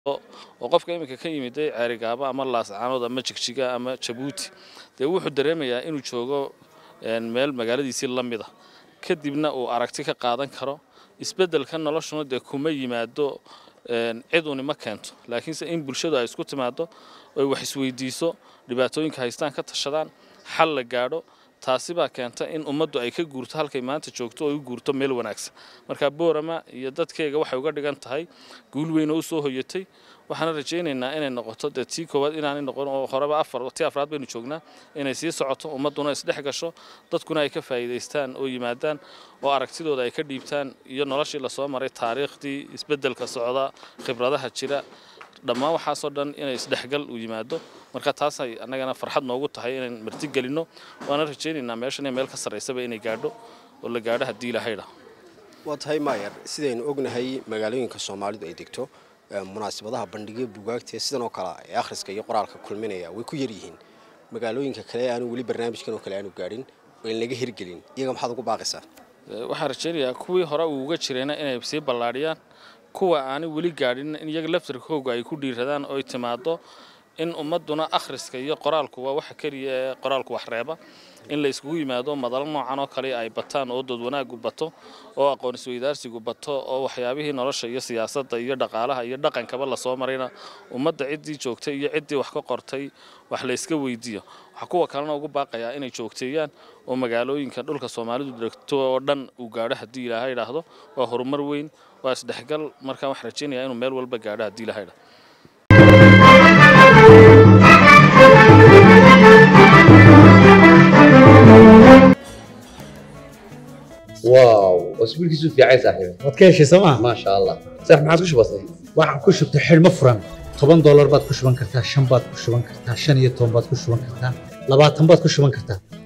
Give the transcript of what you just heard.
oo qofka iminka ka yimiday ceerigaabo ama laascaanood ama jigjiga ama jabuuti dee wuxuu dareemayaa inuu joogo meel magaaladiisii la mid a kadibna uu aragti ka qaadan karo isbeddelka noloshuna dee kuma yimaado cid uni ma keento laakiinse in bulshadu ay isku timaado oy wax isweydiiso dhibaatooyinka haystaan ka tashadaan xal la gaadho taasi baa keenta in ummaddu ay ka guurto halkay maanta joogto oo u guurto meel wanaagsan marka boorama iyo dadkeega waxay uga dhigan tahay guul weyn oo u soo hoyatay waxaana rajaynaynaa inay noqoto dee tii koowaad inaanay noqon oo horeba afar tii afraad baynu joognaa inay sii socoto ummadduna isdhex gasho dadkuna ay ka faa'iidaystaan oo yimaadaan oo aragtidooda ay ka dhiibtaan iyo noloshii lasoo maray taariikhdii isbeddelka socda khibradaha jira dhammaan waxaasoo dhan inay isdhexgal u yimaado marka taasay annagana farxad noogu tahay inaan martigelinno waana rajaynaynaa meeshan meel ka sarraysaba inay gaadho oo la gaadho haddii ilahaydha waa tahay maayar sidaynu ognahay magaalooyinka soomaalidu ay degto munaasabadaha bandhigyo bugaagta sidan oo kale ee akhriska iyo qoraalka kulminaya way ku yaryihiin magaalooyinka kale aanu weli barnaamijkan oo kale aanu gaadhin oo aan laga hirgelin iyaga maxaad ugu baaqaysaa waxaan rajaynayaa kuwii hore uu uga jirayna inay sii ballaadhiyaan kuwa aanay weli gaadhin in iyaga laftarkooga ay ku dhiiradaan oy timaado in ummadduna akhriska iyo qoraalku waa waxa keliya ee qoraalku wax reeba in la iskugu yimaado madalo noocan oo kale ay bataan oo dood wanaagu bato oo aqoon isweydaarsigu bato oo waxyaabihii nolosha iyo siyaasadda iyo dhaqaalaha iyo dhaqankaba lasoo marayna ummadda ciddii joogtay iyo ciddii wax ka qortay wax la iska weydiiyo waxaa kuwa kalena ugu baaqayaa inay joogteeyaan oo magaalooyinka dhulka soomaalidu degto oo dhan uu gaadho haddii ilaaha idhaahdo waa horumar weyn waa isdhexgal markaan waxaan rajaynayaa inuu meel walba gaadho haddii ilaha idhaahdo واو اسبوعك في عايز صاحبي waad ka heshay sooma ما شاء الله صح ما عاد وش بصير waxaan ku shubtay xidhmo furan toban doolar baad ku shuban kartaa shan baad ku shuban kartaa shan iyo toban baad ku shuban kartaa labaatan baad ku shuban kartaa